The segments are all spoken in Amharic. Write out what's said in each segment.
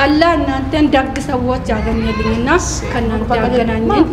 አላህ እናንተን ደግ ሰዎች ያገኘልኝና ከእናንተ ያገናኘን።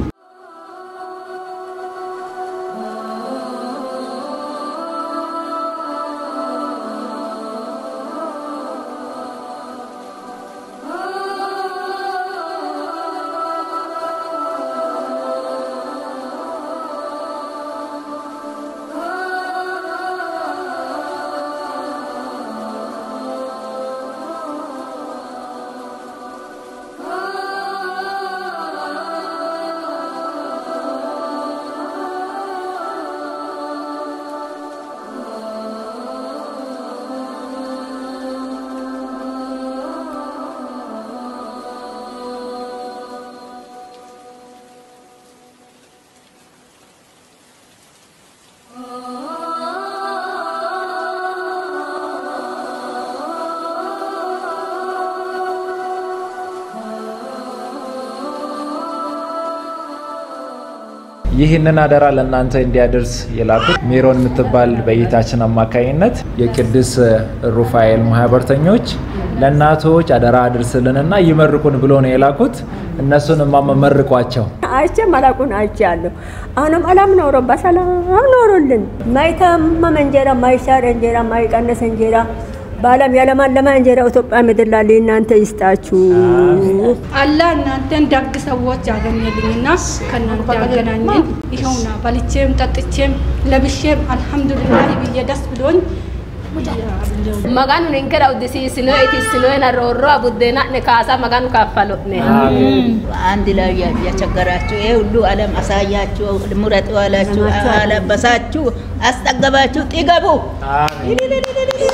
ይህንን አደራ ለእናንተ እንዲያደርስ የላኩት ሜሮን የምትባል በእይታችን አማካኝነት የቅዱስ ሩፋኤል ማህበርተኞች ለእናቶች አደራ አድርስልንና ይመርቁን ብሎ ነው የላኩት። እነሱን እማማ መርቋቸው። አይቼ መላኩን አይቼ ያለሁ አሁንም አላም ኖሮ በሰላም ኖሮልን ማይታመም እንጀራ ማይሻር እንጀራ ማይቀነስ እንጀራ በዓለም ያለማለማ እንጀራ ኢትዮጵያ ምድር ላይ እናንተ ይስጣችሁ። አላህ እናንተን ደግ ሰዎች ያገኘልኝና ከእናንተ ያገናኘን። ይኸውና በልቼም ጠጥቼም ለብሼም አልሐምዱሊላህ ብዬ ደስ ብሎኝ maganu ninkera uddisiisino itissinoena roorroa buddeena'ne kaasa maganu kaffalo'ne አንድ ላይ ያቸገራችሁ ይሄ ሁሉ ዓለም አሳያችሁ፣ ምረጡ አላችሁ፣ አለበሳችሁ፣ አስጠገባችሁ፣ ጥገቡ።